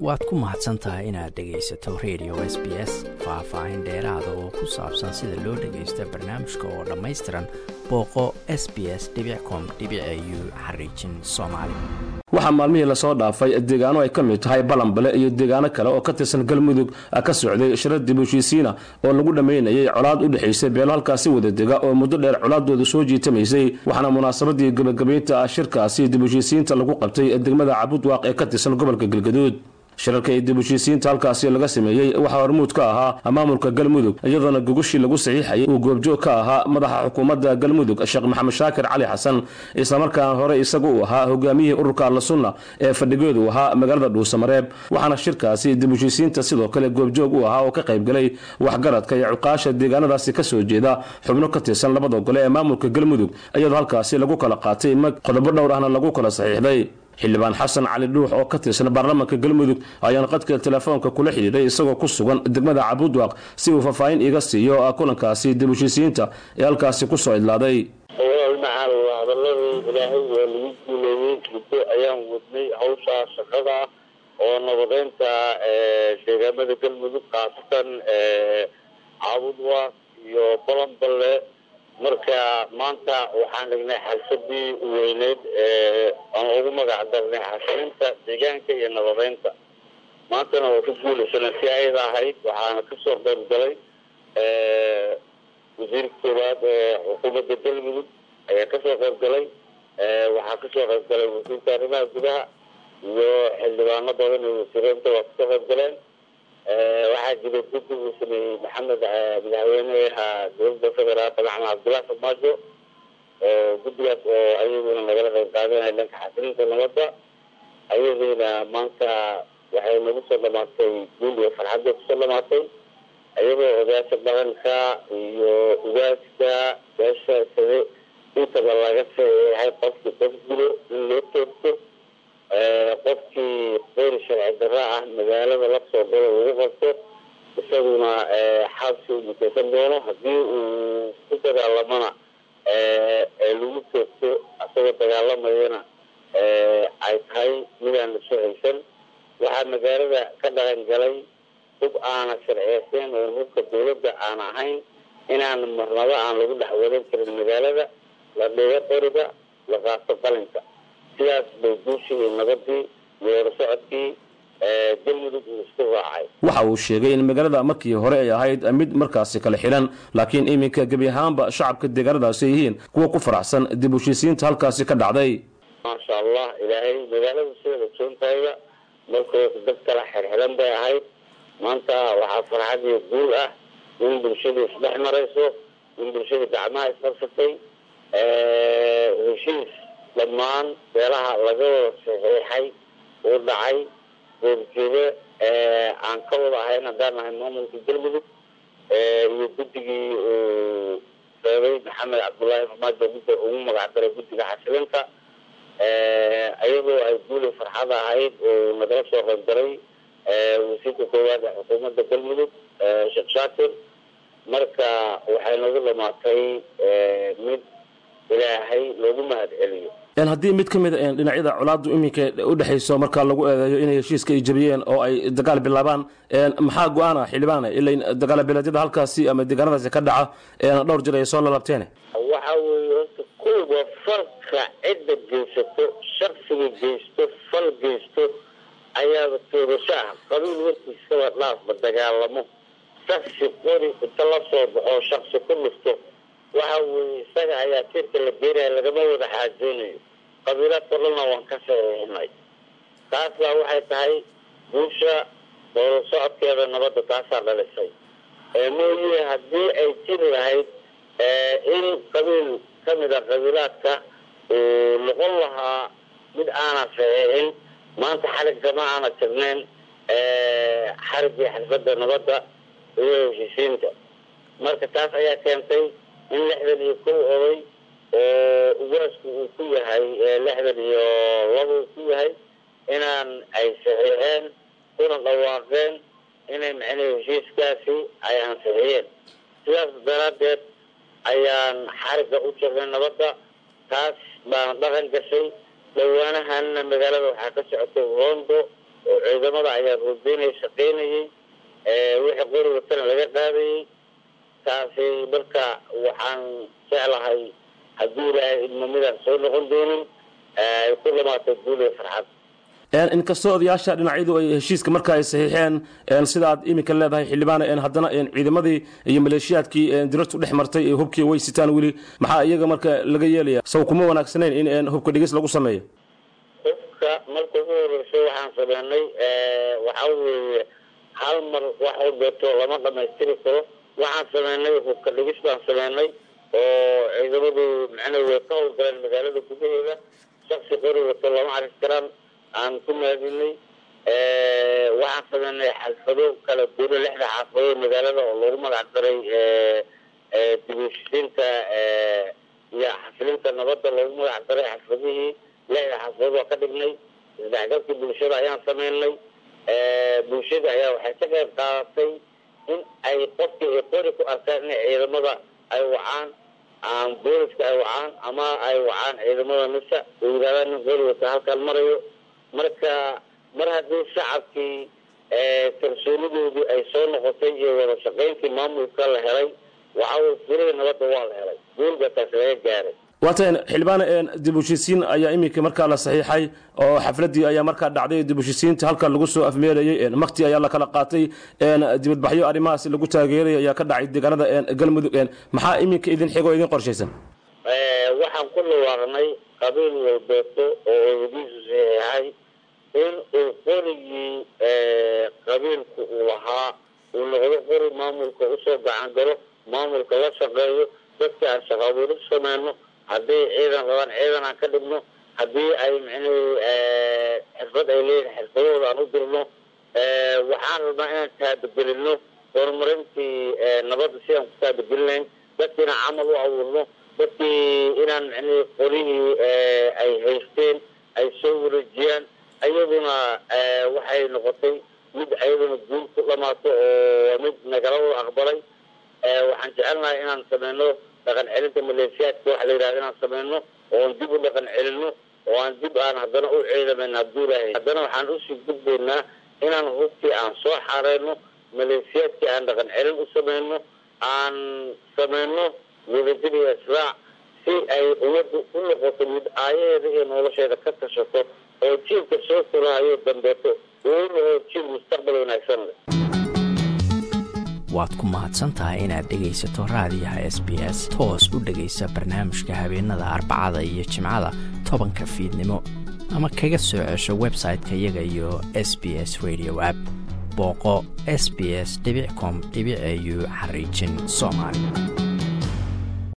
waad ku mahadsan tahay inaad dhegaysato radio s b s faah-faahin dheeraada oo ku saabsan sida loo dhagaysta barnaamijka oo dhammaystiran booqo s b s com u xariijin soomaali waxaa maalmihii lasoo dhaafay deegaano ay ka mid tahay balanbale iyo deegaano kale oo ka tirsan galmudug ka socday shira dib heshiisiina oo lagu dhammaynayay colaad u dhexaysay beelo halkaasi wadadega oo muddo dheer colaadooda soo jiitamaysay waxaana munaasabadii gebagabaynta shirkaasi dib heshiisiinta lagu qabtay degmada cabudwaaq ee ka tirsan gobolka galgaduud shirarka ee dib heshiisiinta halkaasi laga sameeyey waxaa hormuud ka ahaa maamulka galmudug iyadoona gogoshii lagu saxiixayay uu goobjoog ka ahaa madaxa xukuumadda galmudug sheekh maxamed shaakir cali xasan islamarkaana hore isagu uu ahaa hogaamiyihii ururka alla sunna ee fadhigeedu ahaa magaalada dhuusamareeb waxaana shirkaasi dib heshiisiinta sidoo kale goobjoog u ahaa oo ka qaybgalay waxgaradka iyo cuqaasha deegaanadaasi ka soo jeeda xubno ka tirsan labada gole ee maamulka galmudug iyadoo halkaasi lagu kala qaatay mag qodobo dhowr ahna lagu kala saxiixday xildhibaan xasan cali dhuux oo ka tirsan baarlamaanka galmudug ayaan qadka telefoonka kula xidhiidhay isagoo ku sugan degmada cabudwaaq si uu faahfaahin iga siiyo kulankaasi dib heshiisiinta ee halkaasi ku soo idlaaday macal hadaladii ilaahay waa lagu guuleeyey muddo ayaan wadnay hawshaa shaqada oo nabadeynta deegaamada galmudug khaasatan cabudwaaq iyo balanballe marka maanta waxaan dhignay xalfadii weyneyd aan ugu magac darnay xasilinta deegaanka iyo nabadeynta maantana waa ka guulaysana si ayada ahayd waxaana kasoo qayb galay wasiirka koowaad ee xukuumadda galmudug ayaa kasoo qayb galay waxaa kasoo qayb galay wasiirka arrimaha gudaha iyo xildhibaano badan iyo wasiireynta waa kasoo qayb galeen waxaa jiray guddi uu sameeyey maxamed madaxweyneha dowladda federaalka maxamed cabdullahi farmaajo guddigaas oo ayaguna nagala qayb qaadanaya dhanka xasilinta nabadda ayadiina maanta waxay nagu soo dhamaatay guul iyo farxadday kusoo dhamaatay iyagoo odaasha dhaqanka iyo ugaaska beesha sade intaba laga saxeexay qofkii qof dilo in loo toogto qofkii qeyr sharci darra ah magaalada lasoo galo lagu qabto isaguna xabsi u muteysan doono haddii uu ku dagaalamana lagu toogto isagoo dagaalamayana ay tahay midaan la soo haysan waxaa magaalada ka dhaqan galay hub aana sharciyeysan oo hubka dawladda aan ahayn inaan marnabo aan lagu dhex wadan karin magaalada la dhigo qoriga la qaato qalinka sidaas bay guushii iyo nabadii iyo warasocodkii galmudug uu isku raacay waxa uu sheegay in magaalada markii hore ay ahayd mid markaasi kala xilan laakiin iminka gebi ahaanba shacabka deegaanadaasi ay yihiin kuwa ku faraxsan dib heshiisiinta halkaasi ka dhacday maasha allah ilaahay magaalada sideeda joontayda markooda dad kala xirxiran bay ahayd maanta waxaa farxad iyo guul ah in bulshadii isdhex marayso in bulshadii gacmaha isqabsatay heshiis dhammaan beelaha laga wada saxiixay uu dhacay goorjeede aan ka wada ahayn haddaan nahay maamulka galmudug iyo guddigii uu reebay maxamed cabdullaahi farmaajo gudda ugu magac daray guddiga xasilinta iyadoo ay guuli farxad ahayd oo nagala soo qayb galay wasiirka koowaad ee xukuumadda galmudug sheekh shaakir marka waxay nagu dhamaatay mid ilaahay loogu mahad celiyo haddii mid ka mid a dhinacyada colaadu iminka udhexayso markaa lagu eedeeyo inay heshiiska ay jabiyeen oo ay dagaal bilaabaan maxaa go-aana xildhibaana ilain dagaal biladyada halkaasi ama deegaanadaasi ka dhaca dhowr jir ay soo lalabteen waxa weeye horta kuwa falka cidda geysato shaksiga geysto fal geysto ayaaba toodasho ah qabiil warkiisaba dhaafba dagaalamo shaksi qori inta la soo baxo shaksi ku dhufto waxa weeye isaga ayaa tirka la geenaya lagama wada xaajoonayo qabiilaadka dhanna waan ka saxiixinay taas baa waxay tahay guusha dowla socodkeeda nabadda taasaa dhalisay mooye haddii ay jiri lahayd in qabiil kamid a qabiilaadka uu noqon lahaa mid aana saxiixin maanta xarigkama aana jirnayn xarigii xalfadda nabadda iyo heshiisiinta marka taas ayaa keentay in lixdan iyo kow oday oo ugaasku uu ku yahay lixdan iyo laba uu ku yahay inaan ay saxiixeen kuna dhawaaqeen inay macnii heshiiskaasi ay ansixiyeen sidaas daraaddeed ayaan xarigga u jirnay nabadda taas baana dhaqan gashay dhawaanahanna magaalada waxaa ka socotay rondo oo ciidamada ayaa ruubeynaya shaqaynayay wixii qori watana laga qaadayay taasi marka waxaan jeclahay haddii ilaahay idmo midaan soo noqon doonin ay ku dhamaatay guul iyo farxad inkastoo odayaasha dhinacyadu ay heshiiska marka ay saxiixeen sida aad iminka leedahay xildhibaan haddana ciidamadii iyo maleeshiyaadkii dirartu dhex martay hubkii way sitaan weli maxaa iyaga marka laga yeelaya saw kuma wanaagsanayn in hubka dhigis lagu sameeyo hubka marka ugu horeyso waxaan sameynay waxaa weeye hal mar wax walbeeto lama dhamaystiri karo waxaan sameynay hubka dhigis baan sameynay oo ciidamadu macnaa way ka howlgaleen magaalada gudaheeda shaksi qori wato lama arki karaan aan ku maadinay waxaan sameynay xalfado kala duuna lixda xaafadood magaalada oo loogu magac daray dibishisiinta iyo xasilinta nabadda loogu magac daray xalfadihii lixda xaafadood waa ka dhignay isdhexgalkii bulshada ayaan sameynay bulshada ayaa waxay ka qayb qaadatay in ay qofkii ay qori ku arkaan in ciidamada ay wacaan booliska ay wacaan ama ay wacaan ciidamada nisa oo yidhahdaan nin qori wata halkaan marayo marka mar haddii shacabkii kalsoonidoodii ay soo noqotay iyo wada shaqayntii maamulka la helay waxaa furihii nabadda waa la helay guulba taas laga gaaray waatan xildhibaan dib heshiisiin ayaa iminka markaa la saxiixay oo xafladii ayaa markaa dhacday dib heshiisiinta halka lagu soo afmeerayay makti ayaa la kala qaatay dibadbaxyo arrimahaas lagu taageeray ayaa ka dhacay deegaanada galmudug maxaa iminka idin xigo idin qorshaysan waxaan ku dhawaaqnay qabiil walbeeto oo odadiisu saxiixay in uu qorigii qabiilku uu lahaa uu noqdo qori maamulka usoo gacan galo maamulka la shaqeeyo dadkii aan shaqaabuuru sameyno haddii ciidan rabaan ciidan aan ka dhigno haddii ay micnuhu xirfad ay leeyihin xirfadahooda aan u dirno waxaan rabnaa inaan taabagelino horumarintii nabadda si aan ku taabagelinayn dadkii inaan camal u abuurno dadkii inaan micnuhu qorihii ay haysteen ay soo wareejiyaan iyaduna waxay noqotay mid ayaduna guul ku dhamaato oo mid nagala wada aqbalay waxaan jecelnahay inaan sameyno dhaqan celinta maleeshiyaadka waxa la yidhahda inaan sameyno oon dib u dhaqan celino oo aan dib aan haddana u ciidamayno hadduu ilaahay haddana waxaan usii gudbaynaa inaan hubkii aan soo xaareyno maleeshiyaadkii aan dhaqan celin u sameyno aan sameyno wadajir iyo israac si ay ummaddu u noqoto mid aayaheeda iyo nolosheeda ka tashato oo jiilka soo koraayo dambeeto uu noqo jiil mustaqbal wanaagsan leh waad ku mahadsantahay inaad dhegaysato raadiyaha s b s toos u dhegaysa barnaamijka habeenada arbacada iyo jimcada tobanka fiidnimo ama kaga soo cesho website-ka iyaga iyo s b s radio app booqo s b s com au xariijin soomaali